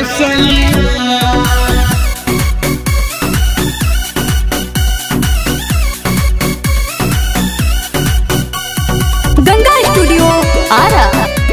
सैया गंगा स्टूडियो आरा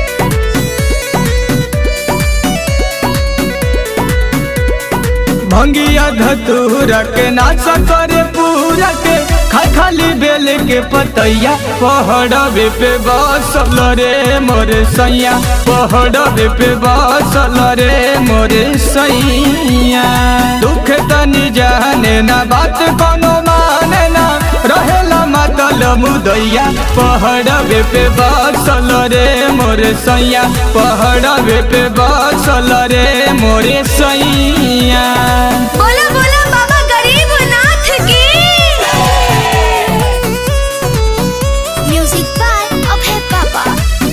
भंगिया धतूरा के नाच करे पूरा के खा खाली बेल के पतैया पहड़बे पे बसल रे मोरे सैया पहड़बे पे बसल रे मोरे सैया दुख तनी जाने ना बात कोनो माने ना रहेला मातल मुदैया पहड़बे पे बसल रे मोरे सैया पहड़बे पे बसल रे मोरे सैया बोला बोला बाबा गरीब नाथ की म्यूजिक बाय अभय बाबा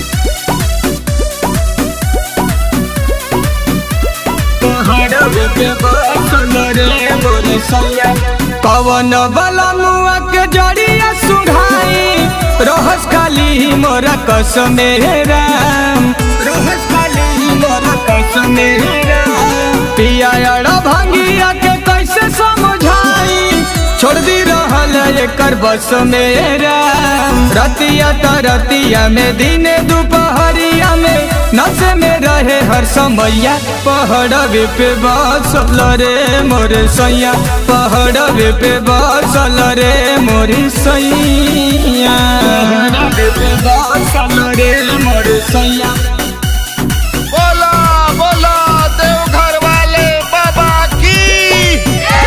कवन बला मुआ के जड़िया सुघाई रोहस खाली मोरा कसमे राम रोहस खाली मोरा कसमे राम पिया अड़ा भांगिया के कैसे समझाई छोड़ दी रहल एकर बस में राम रतिया त रतिया में दिने दोपहरिया में नस में रहे हर समैया पहड़बे पे बसल रे मोर सैया पहड़बे पे बसल रे मोर सैया पहड़बे पे बसल रे मोर सैया बोला बोला देवघर वाले बाबा की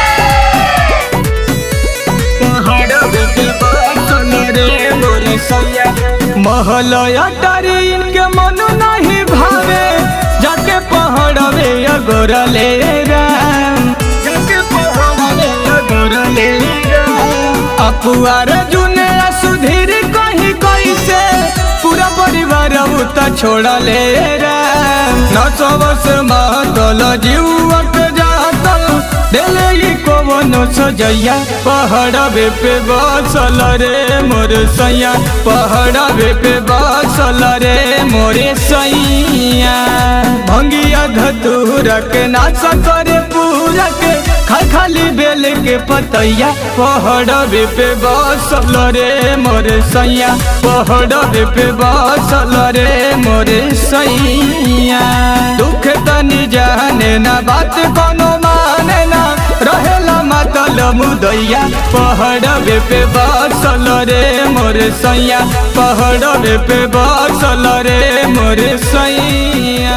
महलया टरीन के मन नहीं भावे जाके पहड़वे अगोरले राम जाके पहड़वे अगोरले राम अपुआर जुने सुधीर कहीं कैसे पूरा परिवार उता छोड़ले राम न सबस महतल जीवत जातल दिले ई कवनो सजैया पहड़बे पे बसल रे मोर सैया पहड़बे पे बसल रे मोरे सैया भंगिया धतूरा के नाच करे पूरा के खा खाली बेल के पतैया पहड़बे पे बसल रे मोरे सैया पहड़बे पे बसल रे मोरे सैया दुख तनी जाने ना बात कोनो माने ना रहेला मातल मुदैया पहड़बे पे बसल रे मोरे सैया पहड़बे पे बसल रे मोरे सैया